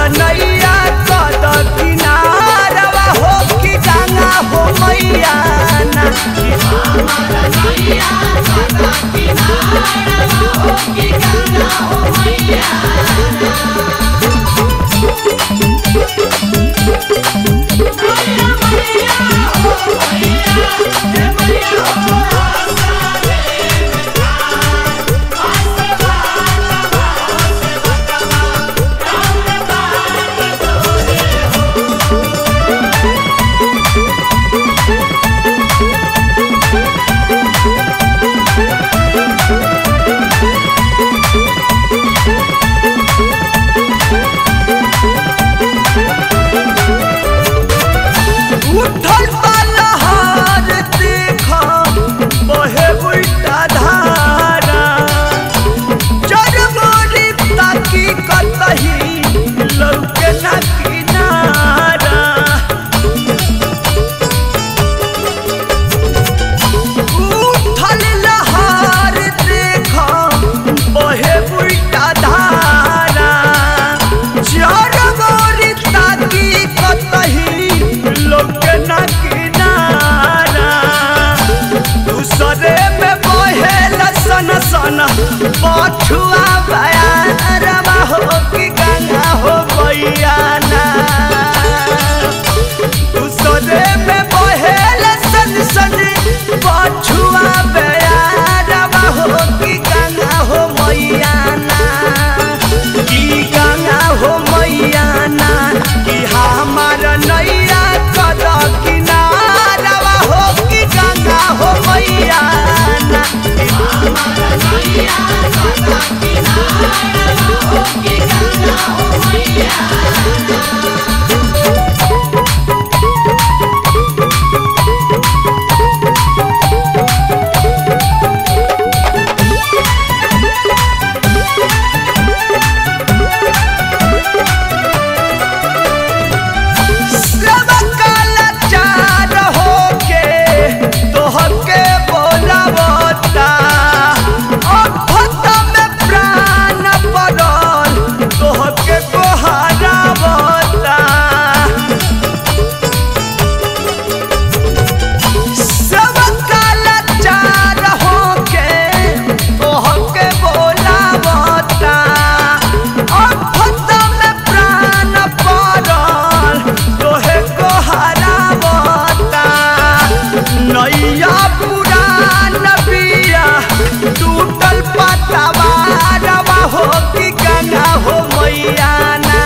नैया कद किनारवा हो कि गंगा हो मैया ना उठल पलहर देख बहे उल्टा धारा चरमोरी ताकी कतही लौके ना किनारा उठल लहर देख बहे उल्टा धारा चरमोरी ताकी कतही लौके ना किनारा दूसरे में बहेल सन सन पछुआ बयारवा हो कि गंगा हो बैयाना दूसरे में बहेल सन सन पछुआ बयारवा हो कि गंगा हो मैयाना कि गंगा हो मैयाना कि हमार नैया कद किनारवा हो कि गंगा हो मैयाना सब कलाचार होके तोहके बोलावता अभत में प्राण पड़ल तोहके कोहरावता सब कलाचार होके तोहके बोलावता अभत में प्राण पड़ल तोहे कोहरावता नैया पुरान बिया टूटल पतवारवा हो कि गंगा हो मैयाना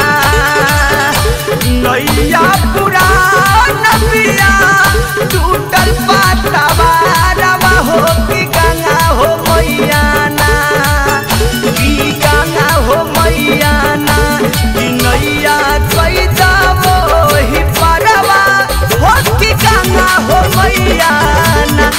नैया पुरान बिया टूटल पतवारवा हो कि गंगा हो मैयाना कि गंगा हो मैयाना कि नैया कैदा मोहि परवा हो कि गंगा हो मैयाना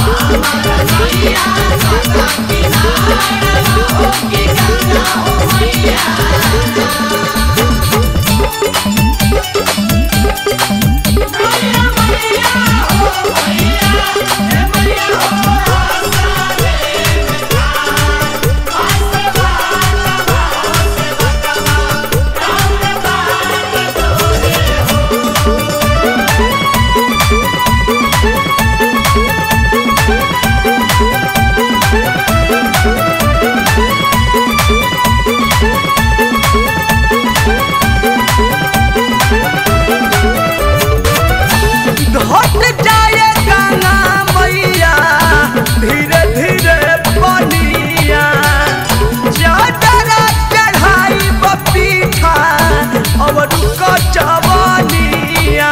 घट जाए गंगा मैया धीरे धीरे बनिया चादरा चढ़ाई बपीठा अब रुक जवनिया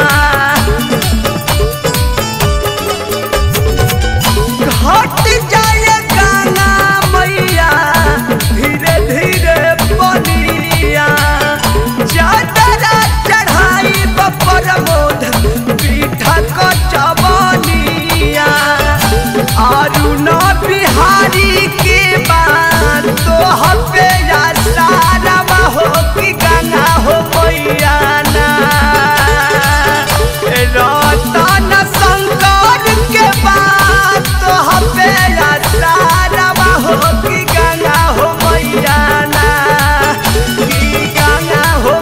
घट जाए गंगा मैया धीरे धीरे बनिया चादरा चढ़ाई बपर मोध पीठा क चवनिया अरुण बिहारी के बात तो हबे या सारा हो कि गंगा हो मैया ना रतन शंकर के बात तो हबे या सारा हो कि गंगा हो मैया ना कि गंगा हो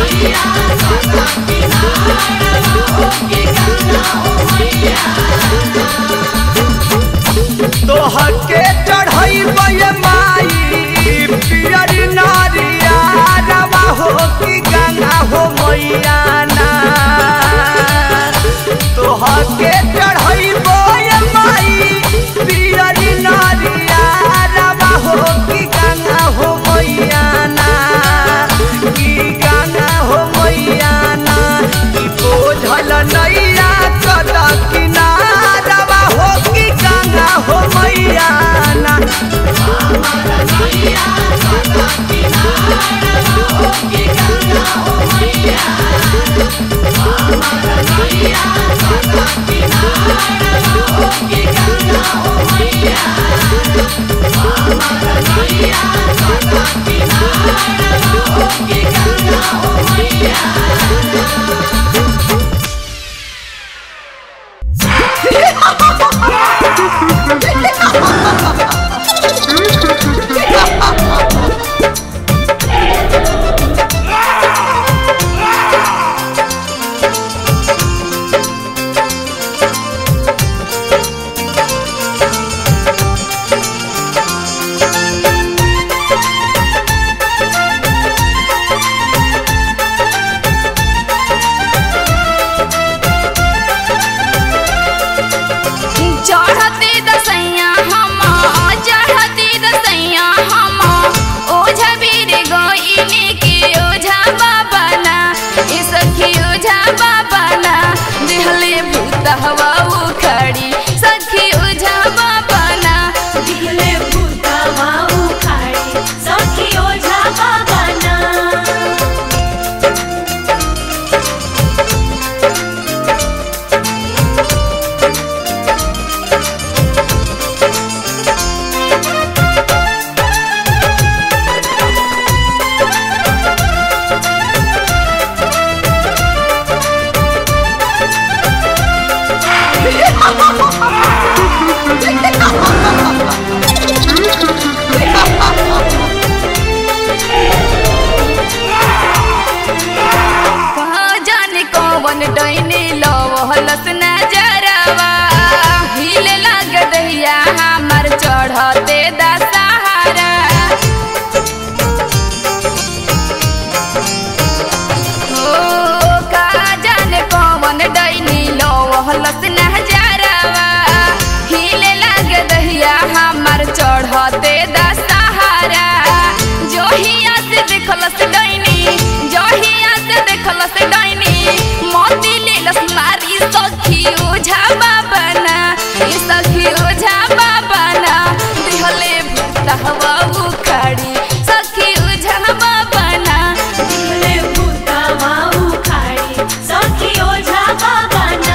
तोहके चढ़ैब ये माई पियर नारिया रवा हो कि गंगा हो मैया ना तोहके चढ़ैब ये माई पियर नारिया रवा हो कि गंगा हो मैया ना कि गंगा हो मैया ना कि बोझल नैया कद किनारवा हो कि गंगा हो मैया ना चढ़ती दसैया हम चढ़ती दसैया हम ओझा बीर गोइनी की ओझा बाबाना ई सखी ओझा बाबाना दिहले भूत हवा उखड़ी सखी ओझा बाबाना दिले भूतवा उखाड़ी सखी ओझा बाबाना कहाँ जाने कौन डैनी लवहलस नजरवा हिले लग दहिया हमर चढ़ते दशहरा ओ का जाने कौन डैनी लवहलस नजरवा हिले लग दहिया हमर चढ़ते दशहरा जोहिया से देखलस डैनी जोहिया से देखलस डैनी मोती लेलस मारी सखी ओझा बाबना ई सखी ओझा बाबना दिहले भूतहवा उखाड़ी सखी ओझा बाबना दिले भूतवा उखाड़ी सखी ओझा बाबाना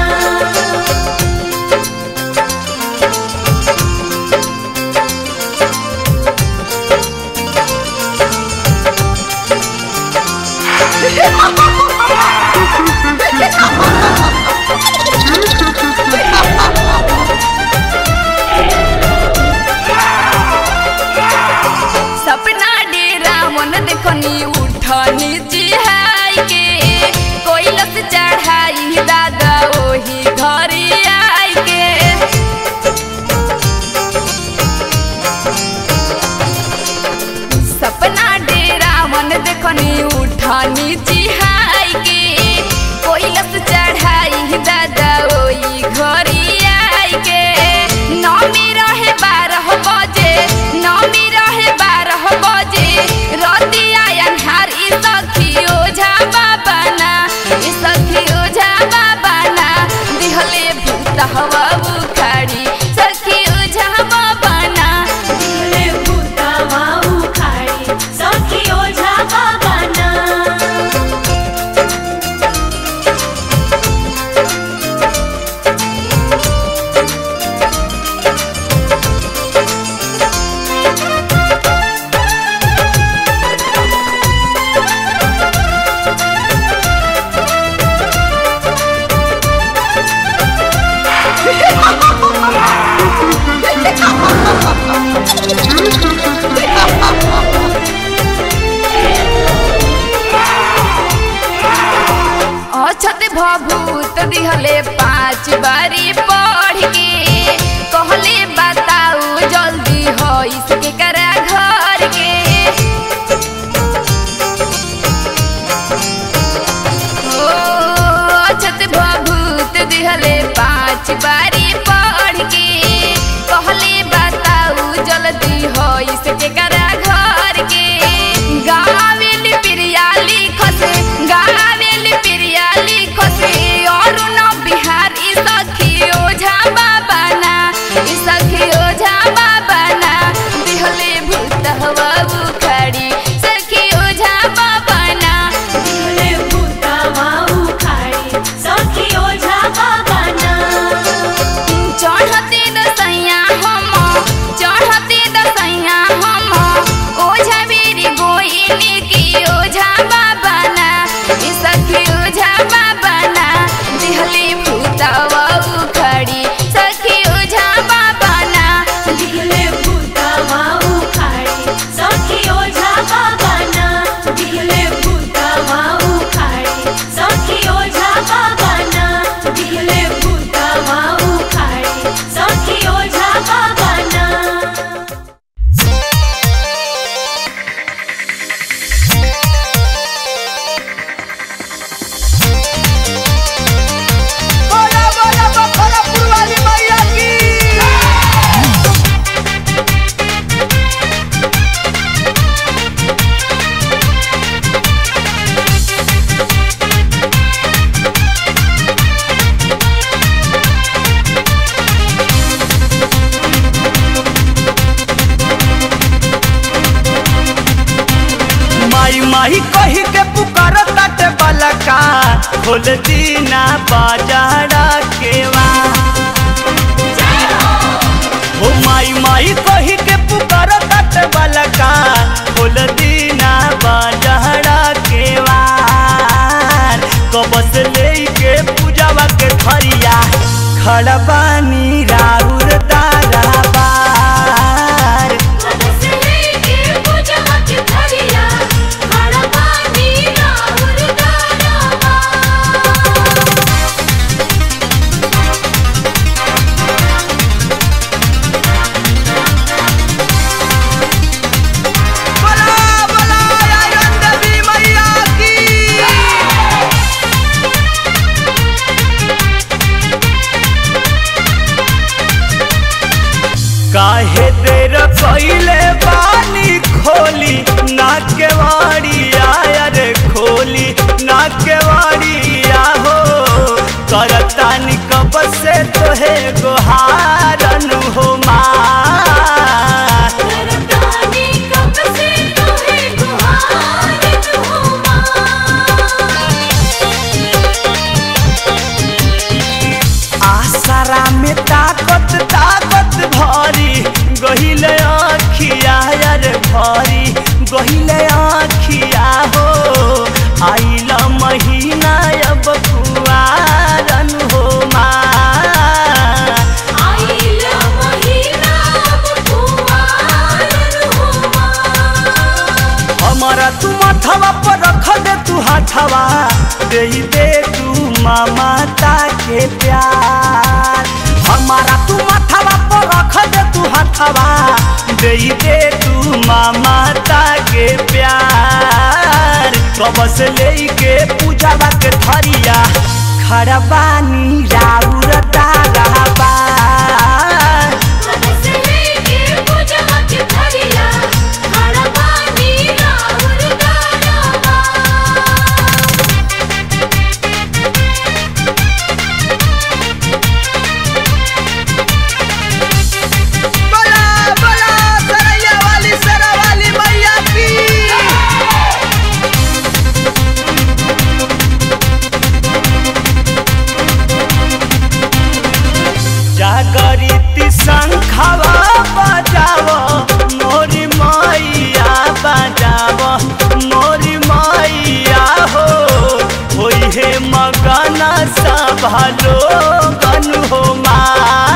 सपना डेरा मन देखनी उठनी चिहाई के कोइलस चढ़ाई दादा ओही घरी आई के सपना डेरा मन देखनी उठनी चिहाई के कोइलस चढ़ाई दादा ओही घरी आई के नमी रहे बारह बजे नमी रहे बारह बजे रतिया अन्हार ई सखी भभूत दिहले पाँच बारी पढ़ के कहले बताऊ जल्दी हो इसके करा घर के ओ अछत भभूत दिहले पाँच बारी पढ़ के कहले बताऊ जल्दी हो इसके करा घर के गावेल प्रिया लिखस गावेल प्रिया लिखस और न बिहारी सखी ओझा बाबा ना ई सखी ओझा बाबा ना दिहले भूत हवा उखाड़ी सखी ओझा बाबा ना दिहले भूतावा उखाड़ी सखी ओझा बाबा ना चढ़ते दसैया हम चढ़ते दसैया हम ओझा बेरी गोइनी की ओझा बाबा ना ई सखी ओझा बाबा ना दिहली भूतवा उखड़ी सखी ओझा बाबा ना दिहले भूतावा उखाड़ी सखी ओझा बाबा ना दिहले भूतावा उखाड़ी सखी ओझा बाबा ना दिहले भूतावा उखाड़ी सखी ओझा बाबा ना बोला बोला बखोरापुर वाली मैया की माई माई कही के पुकार ताटे बलका खोल दीना बाजारा केवा हो माई माई कही के पुकार ताटे बलका खोल दीना बाजारा केवा कबस लेके पूजावा के थरिया खड़बानी राउर तारा बार बोला बोला आयरन देवी मैया की काहे देर पहिले पानी खोली नाके वाड़िया रे खोली नाके वाड़िया हो करतानी कब से तोहे गोहारन हो माँ आसरा में ताकत ताकत भरी गहिले आखिया यार भरी गहिले आखिया हो आइला महीना अब कुआरन हो माँ हमारा तू माथवा पर रख दे तू हाथवा दे दे तू ममता के प्यार हमारा तू माथवा पर रख दे तू हाथवा दे दे तू ममता के प्यार कब से लेके पूजावा के थरिया खड़बानी राउर तारा बार बोला बोला सरैया वाली सरा वाली मैया की जागरिती शंखवा बजाव मोरी मैया बजाव मोरी मैया हो होई हे मगन सभा लोगन हो माँ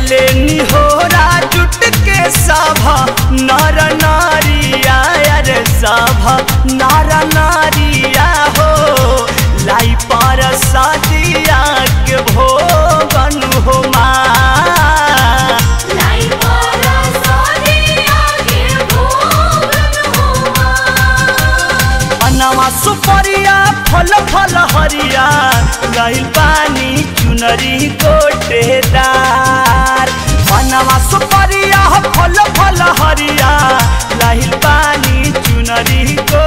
करेले निहोरा जुट के सभा नर नारिया अरे सभा नर नारिया हो लाई पर सदिया के भोगन हो माँ लाई पारा सोनिया के भोगन हुआ अनवा सुपरिया फल फल हरिया गइल पानी चुनरी गोटेदार अनवा सुपरिया फल फल हरिया लहिल पानी चुनरी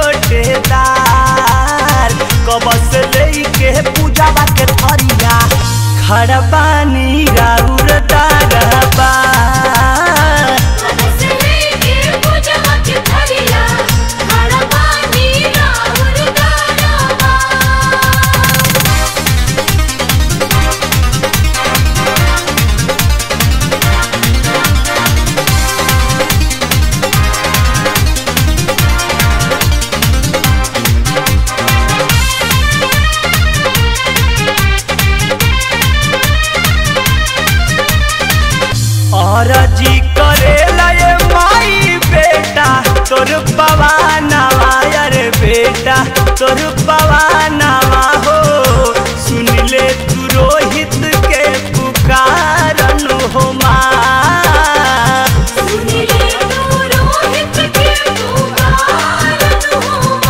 गोटेदार कबस लेके पूजावा के थरिया खड़ा पानी राउर दारबा मनस लेके पूजा के थरिया खड़ा पानी राहुल दानवा और जी करेला ये माई बेटा तोर पवानावा अरे बेटा तोर पवानावा हो सुन ले तू रोहित के पुकारन हो माँ सुनिले तू रोहित के पुकारन हुआ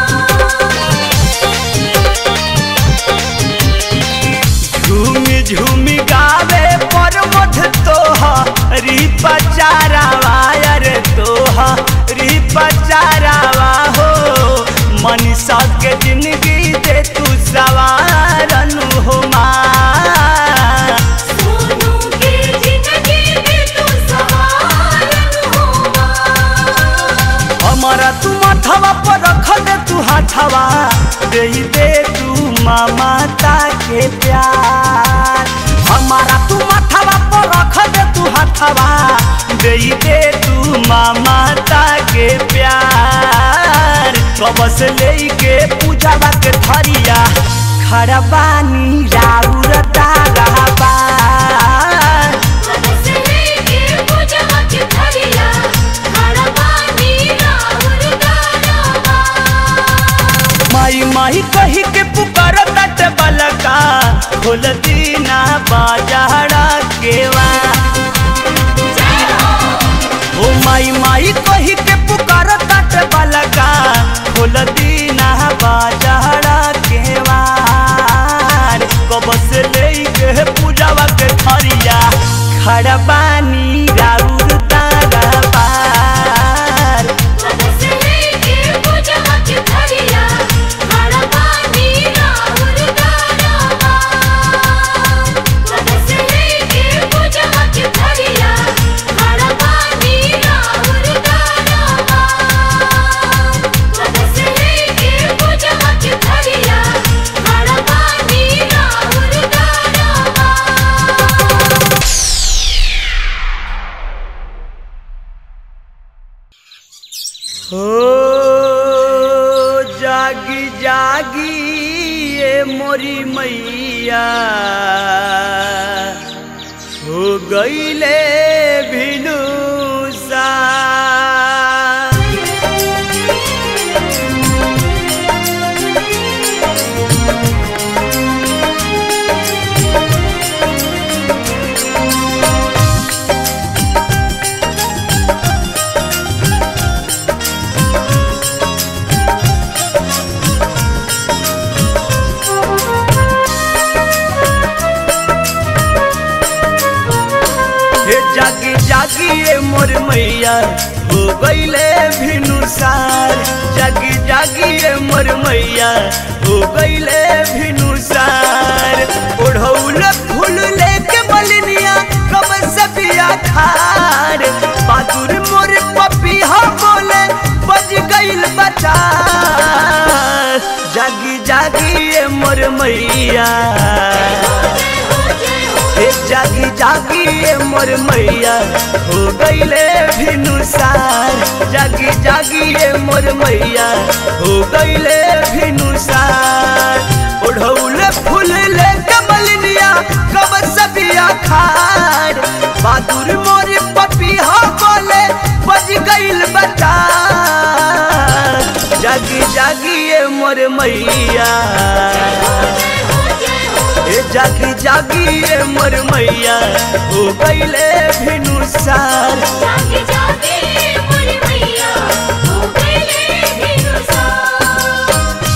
झूमी झूमी गावे पर मध तोहा री पचारावा अरे तोहा री पचारावा हो मनीषा के जिंदगी दे तू सवारन हो माँ सोनू के जिंदगी में तू सवारन हुआ हमारा तू माथवा पर रख दे तू हाथवा दे दे तू माता के प्यार हमारा तू माथवा पर रख दे तू हाथवा दे दे तू माता के प्यार कबस लेके पूजावा के थरिया खड़ा बानी राउर ताराबा मनस लेके पूजा के थरिया खड़ा पानी राहुल दानवा माई माई कही के पुकार तट बलका खोल दीना बाजारा केवा ओ माई माई कही के पुकार तट बलका खोल दीना बाजारा केवा कबस लेके पूजावा के थरिया खड़ा बानी राउर तारा पार मनस लेके पूजा के थरिया खड़ा पानी राहुल दानवा मनस लेके पूजा के थरिया खड़ा पानी राहुल दानवा मनस लेके पूजा के थरिया खड़ा पानी राहुल दानवा हो जागी जागी ये मोरी मैया हो गईले भिनु सा हे जागी जागी ये मोर मैया हो गईले भिनुसार जागी जागी ये मोर मैया हो गईले भिनुसार ओढ़ौल फूल लेके मलिनिया कब सबिया खार बहादुर मोर पपिया बोले बज गईल बचा जागी जागी ये मोर मैया हे जागी जागी ये मोर मैया हो गईले भिनुसार जागी जागी ये मोर मैया हो गईले भिनुसार ओढ़ौले फूल ले कमलिनिया कब सबिया खार बहादुर मोर पपीहा बोले बज गईल बता जागी जागी ये मोर मैया ए जागी जागी ये मोर मैया हो गईले भिनु सार जागे जागे मोरे मैया हो गए भिनुसार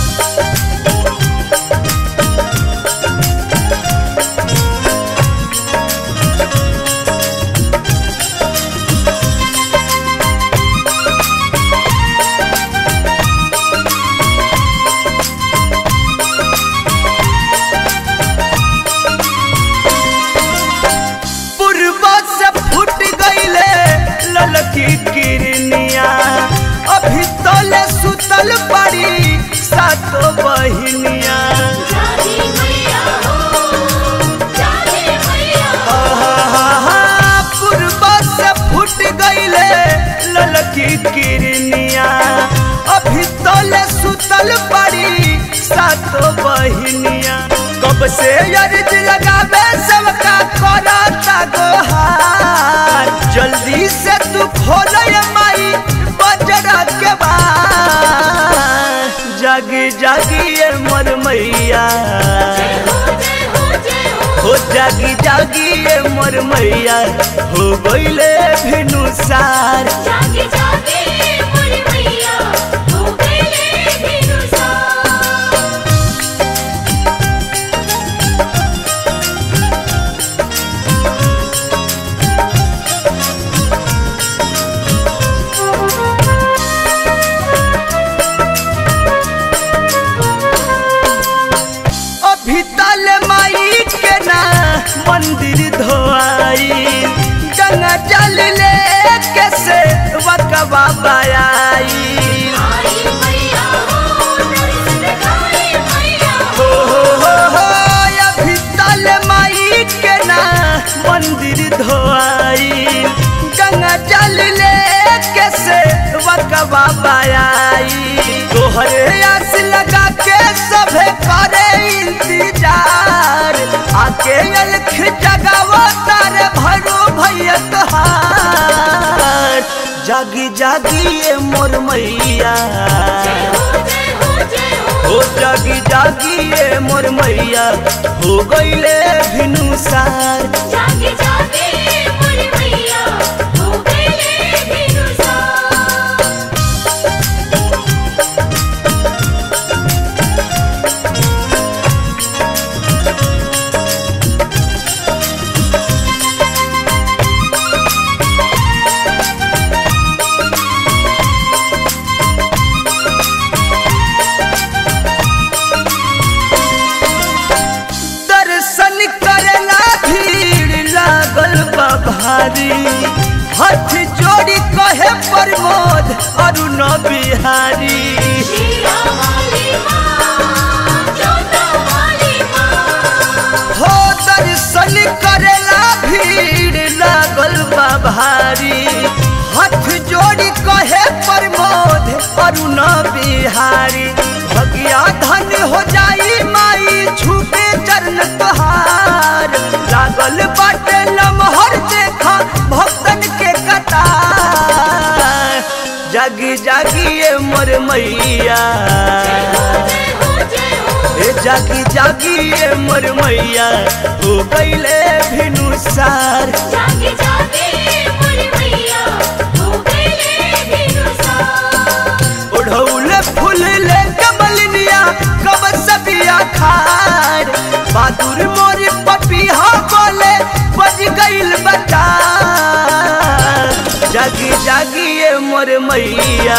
पूर्व से फूट गईले ललकी किरनिया अभी तोले सुतल पड़ी सातो बहिनिया जागे मैया हो जागे मैया आहा, पूर्व से फूट गईले ललकी किरनिया अभी तोले सुतल पड़ी सातो बहिनिया कब से अर्ज लगावे सबका करता गोहार जल्दी से तू खोल माई बजरा के बार जागी जागी ये मोर मैया हो जय हो जय हो हो जागी जागी ये मोर मैया हो गईले भिनु सार जागे जागे मोरे मैया हो गए भिनुसार अभी तल माई के ना मंदिर धोआई गंगा जल ले के से वकवा बयाई आई मैया हो दर्शन दिखाई मैया हो हो हो हो अभी तल माई के ना मंदिर धोआई गंगा जल ले के से वकवा बयाई तोहरे आस लगा के सभे करे इंतजार आके अलख जगावो तारे भरो भैया तोहार जागी जागी ये मोर मैया हो जय हो जय हो हो जागी जागी ये मोर मैया हो गईले भिनु सार जागे जागे मोरे मैया हो गए भिनुसार दर्शन करला भीड़ लागल बा भारी हाथ जोड़ी कहे प्रमोद अरुण बिहारी शीरा वाली माँ जोता वाली माँ हो दर्शन करेला भीड़ लागल बा भारी हाथ जोड़ी कहे प्रमोद अरुण बिहारी भगिया धन हो जाई माई छूटे चरण तोहार लागल बाटे लमहर देखा भक्तन के कतार जागी जागी ये मोर मैया जय हो जय हो ए जागी जागी ये मोर मैया हो गईले भिनु सार जागे जागे मोरे मैया हो गए भिनुसार ओढ़ौले फूल ले कमलिनिया कब सबिया खार बहादुर मोर पपीहा बोले बज गईल बता जागी जागी ये मोर मैया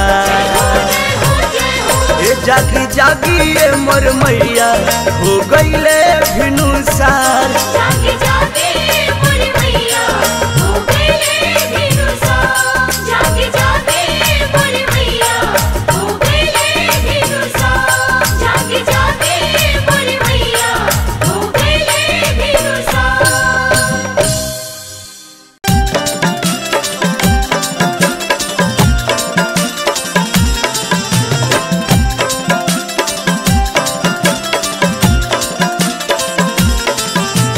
ए जागी जागी ये मोर मैया हो गईले भिनु सार जागे जागे मोरे मैया हो गए भिनुसार जागे जागे मोरे मैया हो गए भिनुसार जागे जागे मोरे मैया हो गए भिनुसार ओ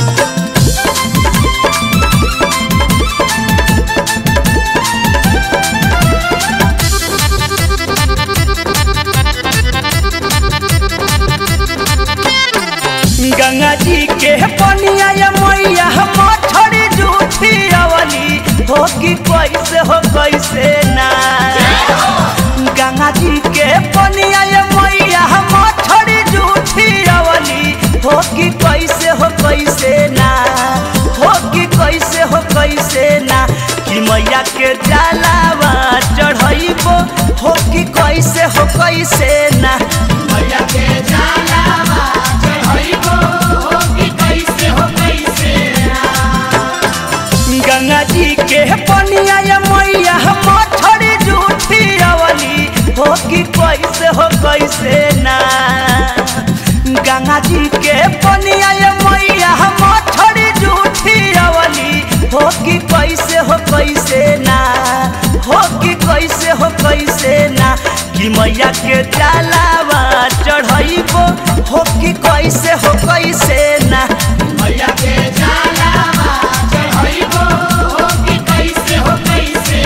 कैसे ना मैया के जलावा चढ़ाइबो हो कि कैसे हो कैसे गंगा जी के पनिया ये मैया मछड़ी जूठी अवली हो कि कैसे हो कैसे ना गंगा जी के पनिया ये मैया मछड़ी जूठी अवली हो कि कैसे हो कैसे ना हो कि कैसे हो कैसे ना कि मैया के जलावा चढ़ाइबो हो कि कैसे हो कैसे ना मैया के जलावा चढ़ाइबो हो कि कैसे हो कैसे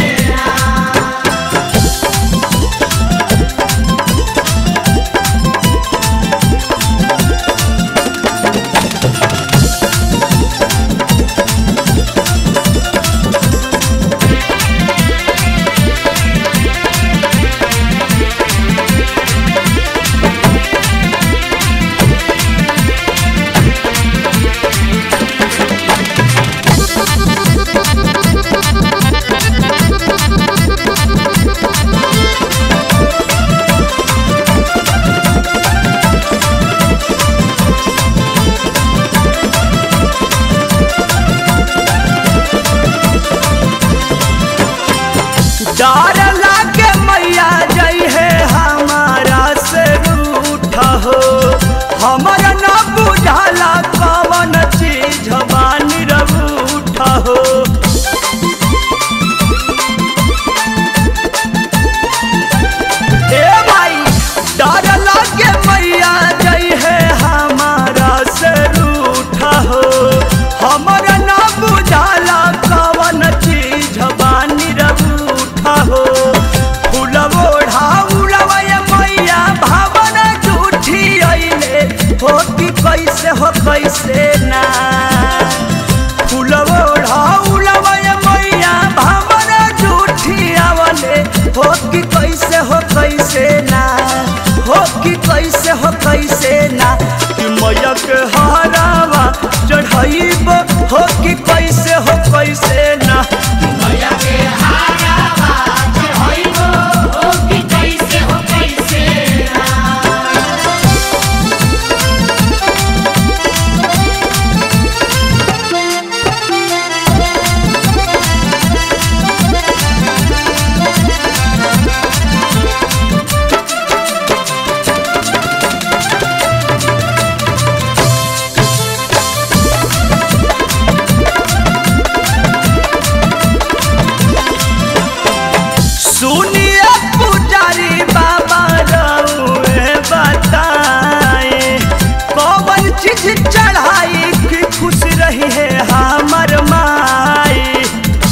डर लागे मैया जई है हमारा से रूठ हो हमारा न बुझाला कवन चीज बानी रूठ हो ए भाई डर लागे मैया जई है हमारा से रूठ हो हमारा न बुझाला कवन चीज बानी रूठ हो फूलवो ढाउलवा ये मैया भावना झूठी अइले हो कि कैसे हो कैसे ना फूलवो ढाउलवा ये मैया भावना झूठी आवले हो कि कैसे हो कैसे ना हो कि कैसे हो कैसे ना कि मैया के हरावा चढ़ाइब हो कि कैसे हो कैसे ना मैया के हारावा चढ़ाइबो हो कि कैसे हो कैसे सुनिए पुजारी बाबा रउए बताए कौन चीज चढ़ाई कि खुश रही है हमर माई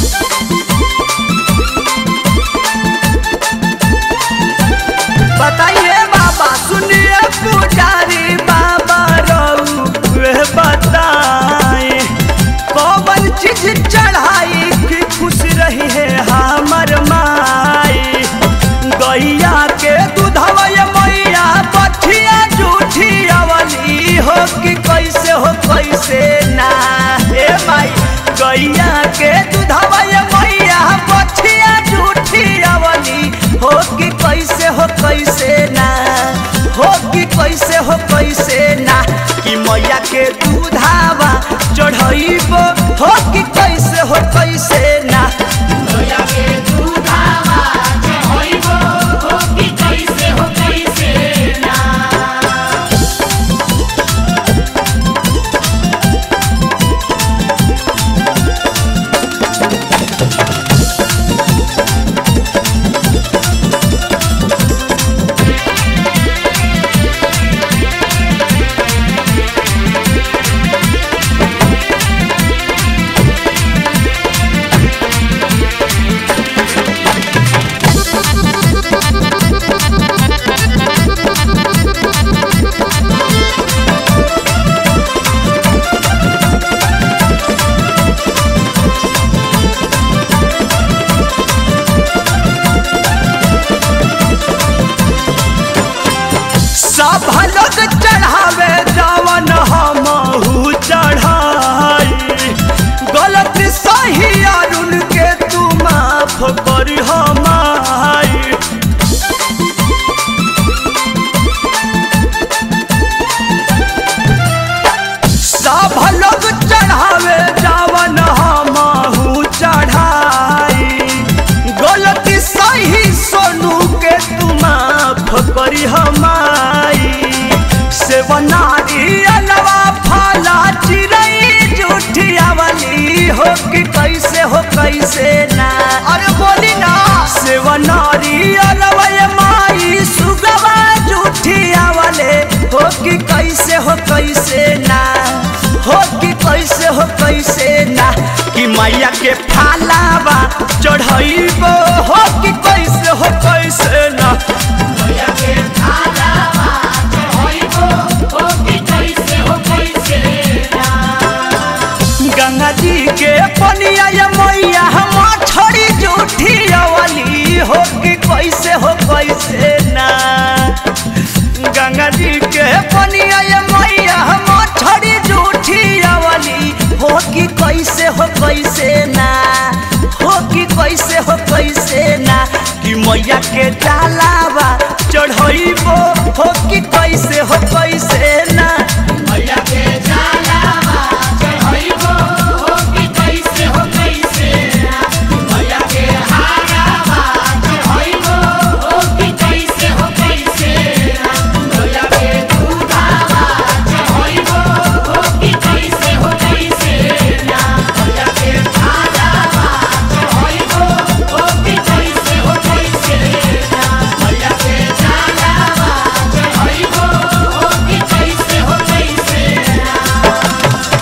बताइए बाबा सुनिए पुजारी बाबा रउए बताए कौन चीज चढ़ाई कि खुश रही है हमर माई गैया के दूधवा ये मैया बठिया जूठी अवली हो कि कैसे हो कैसे ना हे माई गैया के दूधवा ये मैया बठिया जूठी अवली हो कि कैसे हो कैसे ना हो कि कैसे हो कैसे ना कि मैया के दूधावा चढ़ाइबो हो कि कैसे हो कैसे ना मैया के दूधावा चढ़ाइबो हो कि कैसे हो कैसे ना ए हो कि कैसे हो कैसे ना अरे बोली ना सेवनारी अरवय माई सुगवा जूठिया वाले हो कि कैसे हो कैसे ना हो कि कैसे हो कैसे ना कि मैया के फालावा चढ़ाइबो हो कि कैसे हो कैसे ना मैया के थालावा चढ़ाइबो हो कि कैसे हो कैसे ना गंगा जी के पनिया या मैया हम छोड़ी जूठी वाली हो कि कैसे हो कैसे ना गंगा जी के पनिया या मैया हम छोड़ी जूठी वाली हो कि कैसे हो कैसे ना हो कि कैसे हो कैसे ना कि मैया के डालावा चढ़ाइबो हो कि कैसे हो कैसे ना मैया के थालावा चढ़ाइबो हो कि कैसे हो कैसे ना मैया के हारावा चढ़ाइबो हो कि कैसे हो कैसे ना मैया के दूधावा चढ़ाइबो हो कि कैसे हो कैसे ना मैया के थालावा चढ़ाइबो हो कि कैसे हो कैसे ना मैया के थालावा चढ़ाइबो हो कि कैसे हो कैसे ना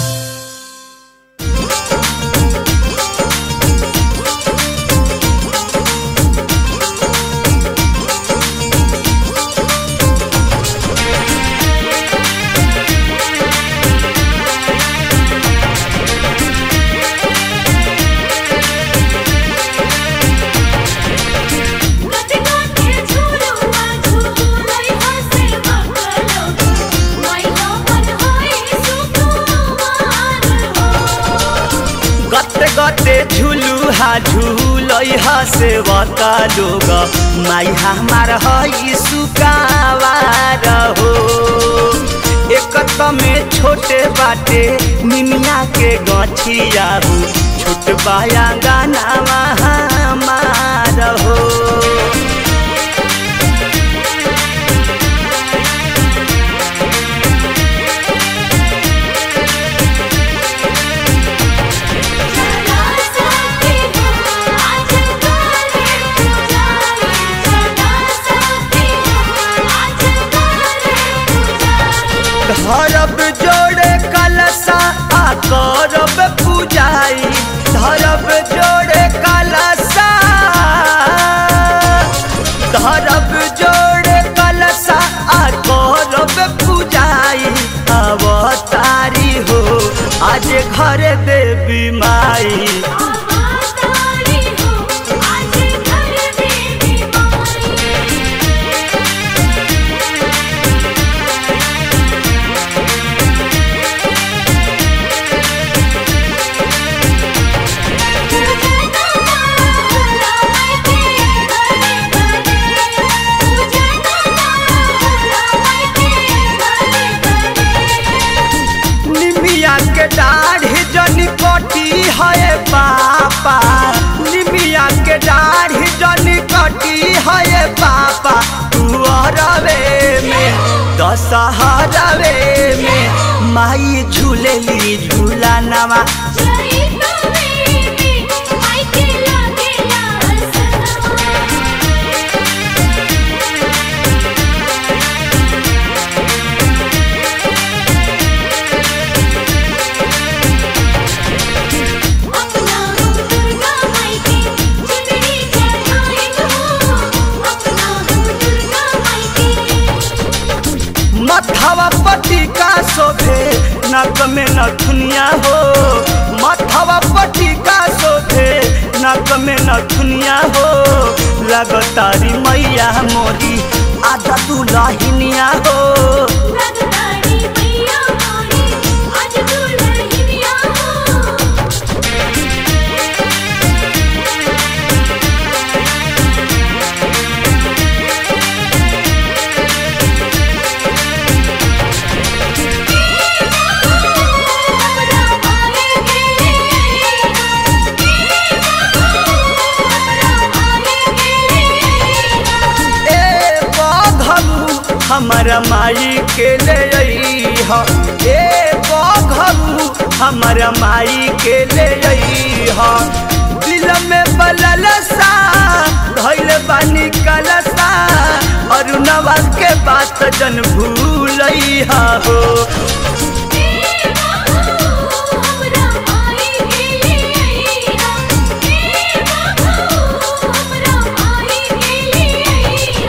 गते गते झुलुआ झुलुलै हसे बकलो माई हमर होई सुकुमार हो गते गते झुलु हा झुलै हा सेवका लोग माई हमार हई सुकावार हो एक में छोटे बाटे निमिया के गछिया हो छोट बाया गाना हमार हो चला सके हो आज काले पुजारी चला सके हो आज काले पुजारी धरब जोड़े कलसा आ करब पूजाई धरब जोड़े कलसा धरब जोड़े कलसा आ करब पूजाई अवतारी हो आज घर देवी माई आवातारी हो आज घर देवी माई पूजना माला मैं के घरे घरे पूजना माला मैं के घरे घरे निमिया के दाढ़ी जनी कटी है पापा निमिया के दाढ़ी जनी कटी है पापा तू अरवे में दशहरवे में माई झूलेली झूला नवा जय कवेली आई के लागेला सनवा अपना हो दुर्गा माई के चुनरी चढ़ाए हो अपना हो दुर्गा माई के मथवा पटिका शोभे नक में नथुनिया हो मथवा पटिका शोभे नक में नथुनिया हो लगतारी मैया मोरी आधा दुलहिनिया हो रगतारी मैया मोरी आज दुल्हनिया हो हमरा माए गेले हमरा माए गेले ए बघलू हमर माई के ले अइह ए बघलू हमारा माई के ले अइहा दिल में बललसा धैल बानी कलसा अरुणवा के बात जन भूलैहा हो हमरा माई के लिए हमरा माई के लिए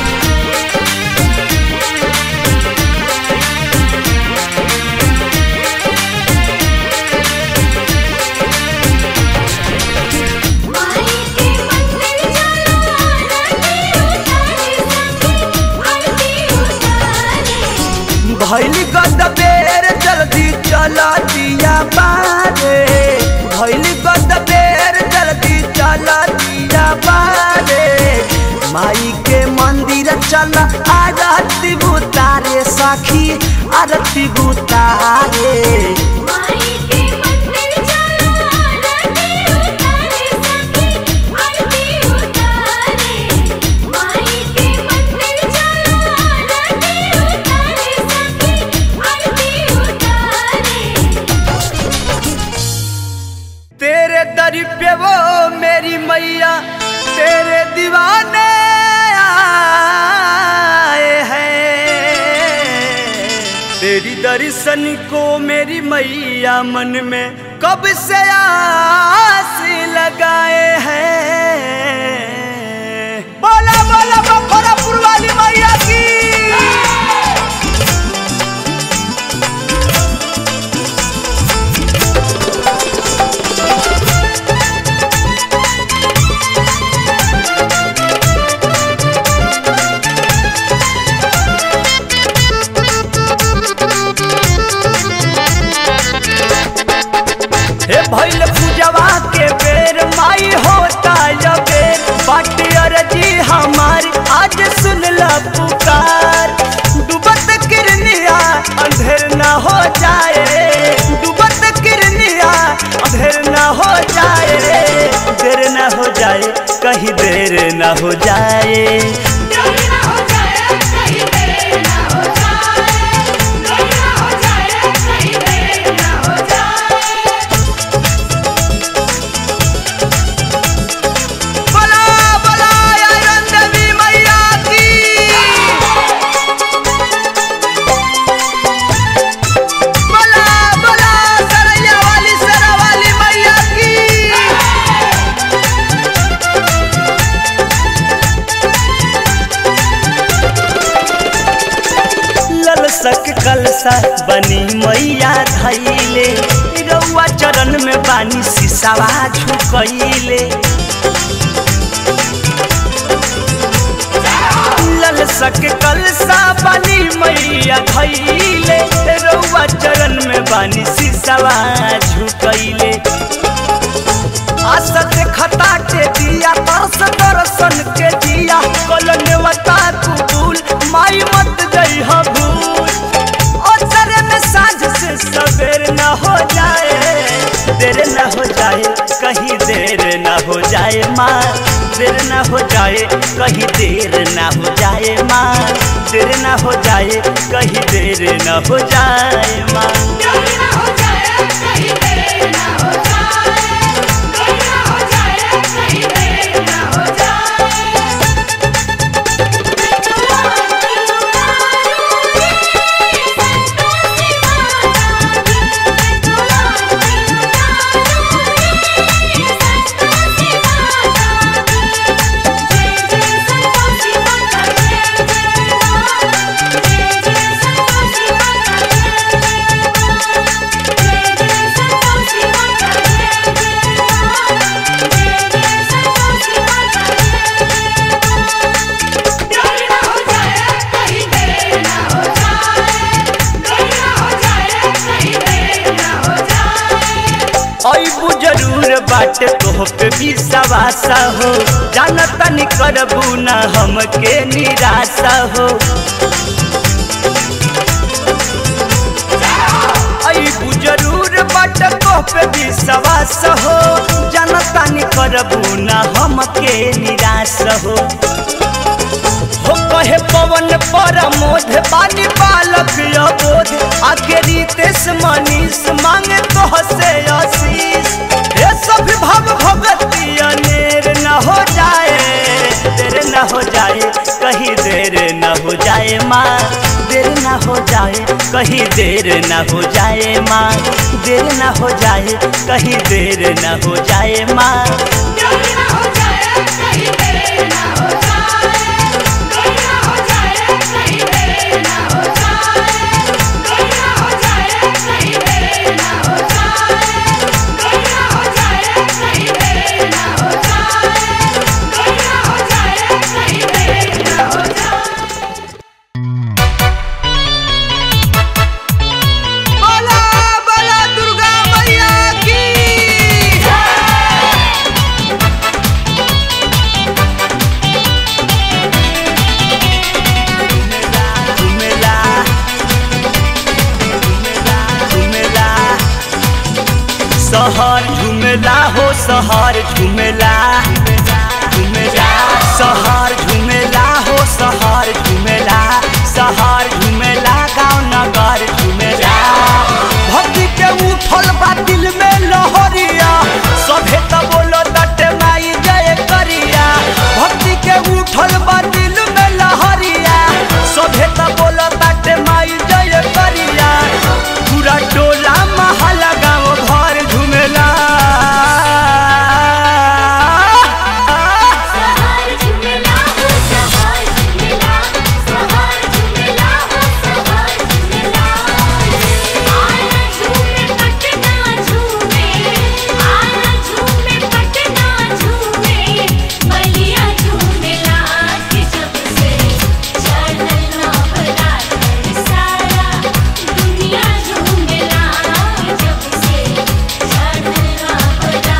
माई के मंदिर चलो आरती उतारे सखी आरती उतारे भैली गद बेर जल्दी चल दिया बारे भैली गद बेर जल्दी चल दिया बारे माई के मंदिर चल आरती बुतारे सखी आरती बुतारे माई के मंदिर चलो आरती उतारे सखी आरती उतारे माई के मंदिर चलो आरती उतारे सखी आरती उतारे तेरे दर पे वो मेरी मैया तेरे दीवाने आए हैं तेरी दर्शन को मेरी मैया मन में कब से आस लगाए हैं बोला बोला बखोरापुर वाली मैया की हे भैल पूजवा के बेर माई होता या बेर बाटी अरजी हमारी आज सुन ला पुकार डूबत किरनिया अंधेर न हो जाए डूबत किरनिया अंधेर न हो जाए देर न हो जाए कहीं देर न हो जाए बोला बोला आयरन देवी मैया की बोला बोला सरैया वाली सरा वाली मैया की ललसक कलसा बनी मैया धैले रउआ चरण में बानी सिसावा झुकैले ललसक कलसा बनी मैया धैले रउआ चरण में बानी सिसावा झुकैले आशा देखता के दिया तरस दर्शन के दिया कलनवता कुबूल माई मत गई भूल अचरे में साँझ से सवेर न हो जाए देर न हो जाए कहीं देर न हो जाए माँ देर न हो जाए कहीं देर न हो जाए माँ देर न हो जाए कहीं देर न हो जाए माँ अबू जरूर बाटे तोह पे विश्वासा हो जानता नहीं करबू ना हमके निराशा हो अबू जरूर बाटे तोह पे विश्वास हो जानता नहीं करबू ना हमके निराश हो हो कहे पवन पर मोध बानी बालक अबोध आके रितेश मनीष मांगे तो हसे आशीष ये सब भव भगती अनेर न हो जाए देर न हो जाए कहीं देर न हो जाए माँ देर न हो जाए कहीं देर न हो जाए माँ देर न हो जाए कहीं देर न हो जाए माँ देर ना हो जाए कहीं देर ना हो जाए देर ना हो जाए कहीं देर ना हो जाए देर ना हो जाए कहीं देर ना हो जाए देर ना हो जाए कहीं देर ना हो जाए देर ना हो जाए कहीं देर ना हो जाए बोला बोला दुर्गा मैया की झुमेला झुमेला सहर झुमेला हो सहर झुमेला झुमेला सहर झुमेला हो सहर झुमेला सहर झुमेला गाँव नगर झुमेला भक्ति के उठल बा दिल में लहरिया सभे त बोलो दटे माई जय करिया भक्ति के उठल बा दिल में लहरिया सभे त बोलो दटे माई जय करिया पूरा टोला महला गाँव भर झुमेला सहार झुमेला हो सहार झुमेला सहार झुमेला हो सहार झुमेला आना झूमे पटना झूमे आना झूमे पटना झूमे बलिया झूमेला के जब से चढ़ल नवरात्र सारा दुनिया झूमेला जब से चढ़ल नवरात्र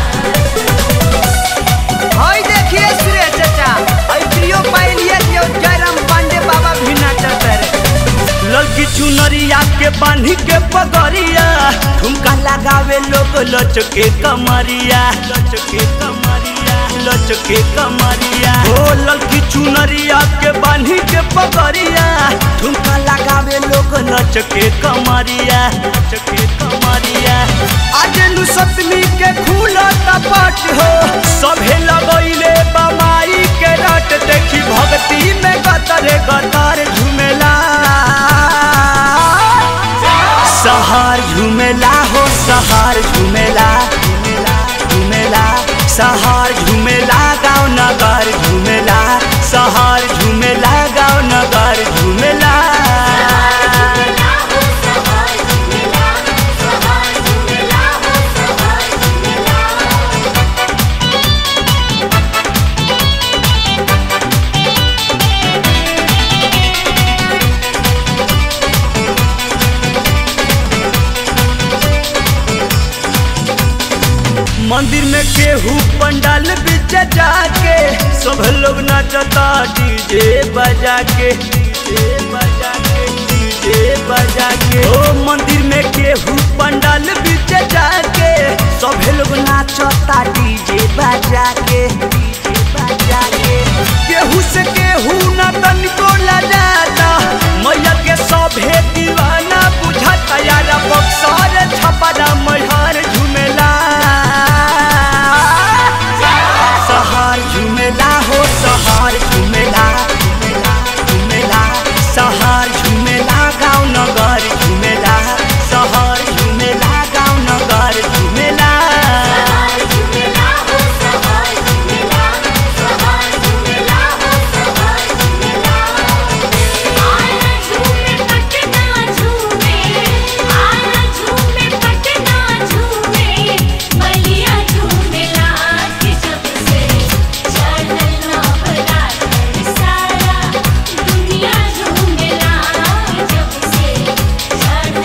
हई देखिए सुरेश चाचा हई प्रियो पाइलिए जो जयराम पांडे बाबा भी नाचत रे लड़की चुनरिया के बांधी के पगड़िया ठुमका लगावे लोग लचके कमरिया लचके कमरिया लचके कमरिया ओ लड़की चुनरिया के बांधी के पगड़िया ठुमका लगावे लोग लचके कमरिया लचके कमरिया आज नु सतमी के खुला टपट हो सभे लगैले बमाई के रट देखी भक्ति में गतरे गतर झुमेला सहार झुमेला हो सहार झुमेला झुमेला सहार झुमेला गाँव नगर झुमेला सहार झुमेला गाँव नगर झुमेला झुमेला हो सहार झुमेला सहार झुमेला हो सहार झुमेला मंदिर में केहू पंडाल बीच जाके सब लोग नाचता डीजे बजा के डीजे बजा के डीजे बजा के ओ मंदिर में केहू पंडाल बीच जाके सब लोग नाचता डीजे बजा के डीजे बजा के केहू से केहू ना तनिको लजाता मैया के सभे दीवाना बुझाता यार बक्सर छपरा मैहर झुमेला सहार झुमेला हो सहार झुमेला झुमेला सहार झुमेला गाँव नगर झुमेला सहार झुमेला गाँव नगर झुमेला सहार झुमेला हो सहार झुमेला सहार झुमेला हो सहार झुमेला आना झूमे पटना झूमे आना झूमे पटना झूमे बलिया झूमेला के जब से चढ़ल नवरात्र सारा दुनिया झूमेला जब से चढ़ल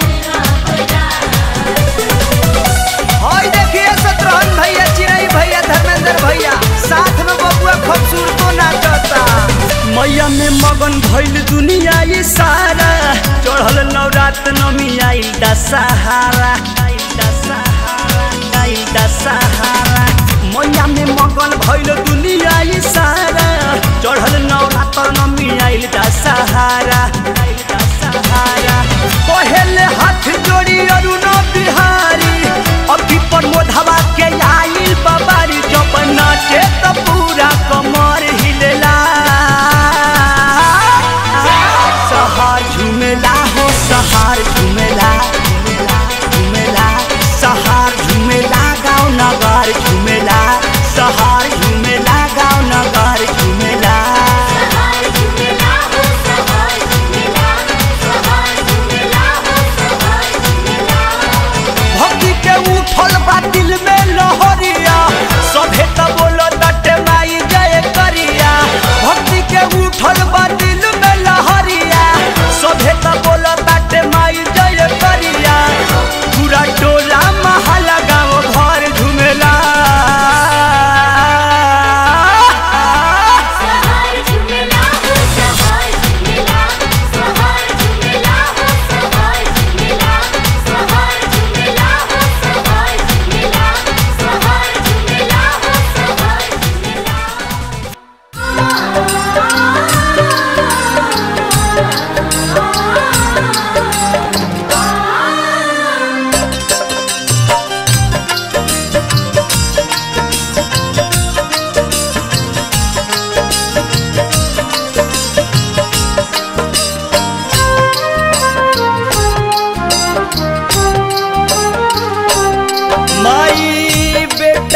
नवरात्र हई देखिए शत्रुघ्न भैया चिरई भैया धर्मेंद्र भैया साथ में बबुआ खूबसूरतो नाचता मैया में मगन भइल दुनिया ये सारा चढ़ल नवरात नमी आइल दशहरा आइल दशहरा आइल दशहरा मैया में मगन भइल दुनिया ये सारा चढ़ल नवरात नमी आइल दशहरा आइल दशहरा पहले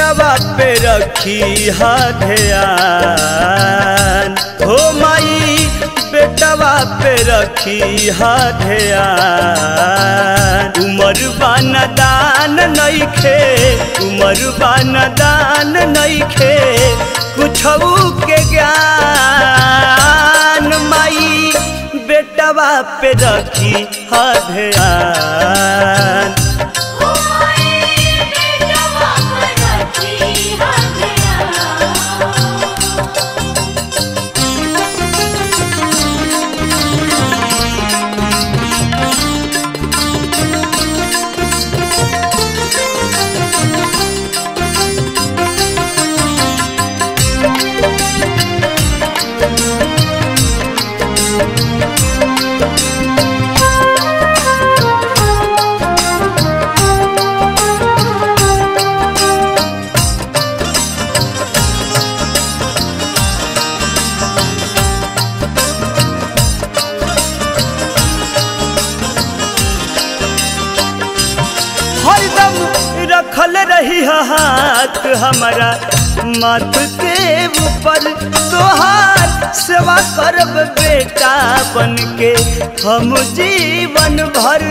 बेटवा पे रखी हा ध्यान हो माई बेटवा पे रखी हा ध्यान उमर बान दान नइखे उमर बान दान नइखे कुछऊ के ज्ञान माई बेटवा पे रखी हा ध्यान ओ माई बेटवा पर रखी हाथ हरदम रखल रही हाथ हमारा माथ के ऊपर तोहार सेवा करब बेटा बन के हम जीवन भर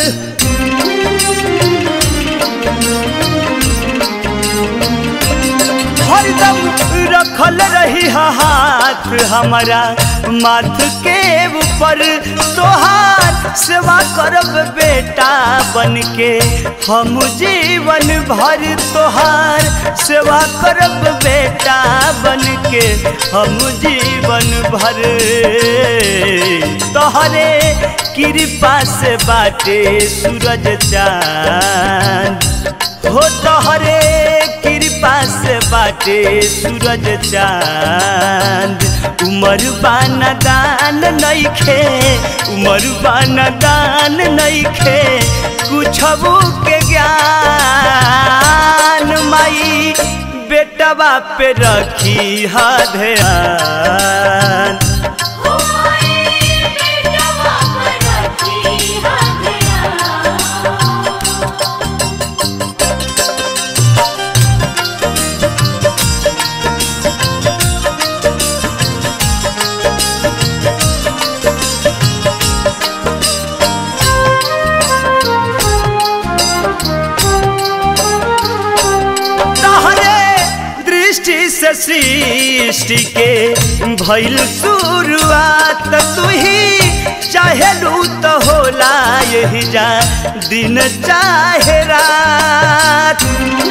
हरदम रखल रही हाथ हमारा माथ के ऊपर तोहार सेवा करब बेटा बन के हम जीवन भर तोहार सेवा करब बेटा बन के हम जीवन भर तोहरे कृपा से बाटे सूरज चांद हो तोहरे कृपा से बाटे सूरज चांद उमर बान दान नइखे उमर बान दान नइखे कुछबू के ज्ञान माई बेटवा पे रखी हा ध्यान ओ माई बेटवा पर रखी हाथ तहरे दृष्टि से सृष्टि के भइल शुरुआत तू ही चाहेलू तो होला यही जा दिन चाहे रात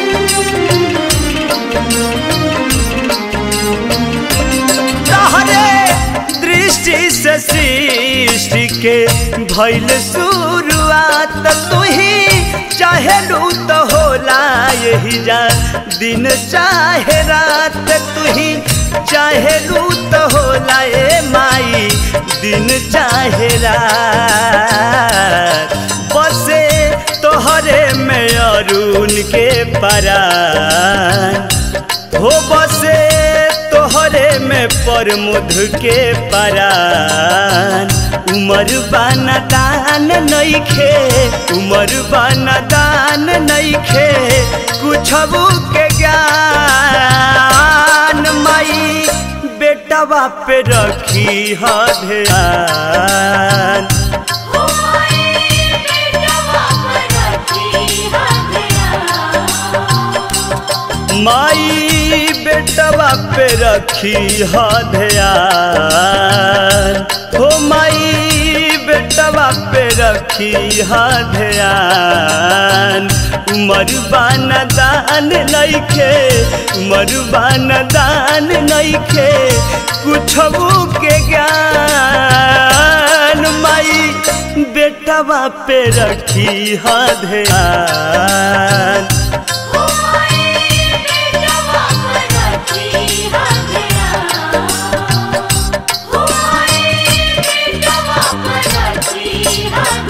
तहरे दृष्टि से सृष्टि के भइल शुरुआत तू ही चाहेलू तो होला यही जा दिन चाहे रात तू ही चाहेलू तो होला ए माई दिन चाहे रात बसे तोहरे में अरुण के परान हो बसे तोहरे में परमुध के परान उमर बाना दान नइखे उमर बाना दान नइखे कुछबू के ज्ञान माई बेटवा पे रखी हा ध्यान ओ माई बेटवा पर रखी हाथ माई बेटवा पे रखी हा ध्यान हो माई बेटवा पे रखी हा ध्यान उमर बान दान नइखे उमर बान दान नइखे कुछबू के ज्ञान माई बेटवा पे रखी हा ध्यान ओ माई बेटवा पर रखी हाथ ओ माई बेटवा पर रखी हाथ